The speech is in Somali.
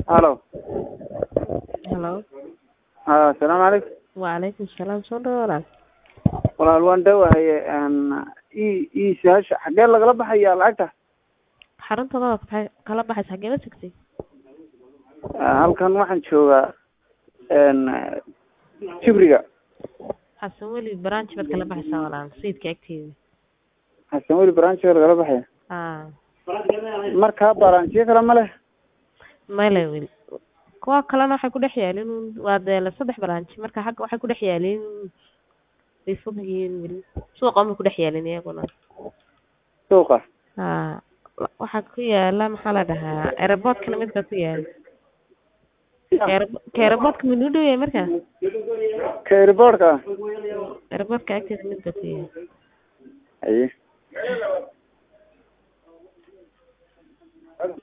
halo Hello. haa asalaamu calaykum Waalaikum salaam soo dhawo walaal. walaal waan dhawahaye i i su-aasha xaggee lagala baxaya lacagta Xaruntada waad ka- kala baxaysa xagee la tagtay? halkan waxaan joogaa jibriga Xasan weli branch baad kala baxaysaa walaal sayidka agteeda. xasan weli branchga lagala baxaya Ah, markaa branchyo kale ma leh male weli. Kuwa kalena waxay ku dhex yaalin uun- waa dee la saddex branch marka xagga waxay ku dhex yaalin way fog yihiin weli. Suuqa ma ku dhex yaalin iyaguna. suuqa Ah, waxaa ku yaala maxaa la dhahaa airport-kana mid baa ku yaala. Airpo- ka airport-ka mid u dhow yahay markaa? ka airportka Airport-ka agteeda mid baa ku yaala. aye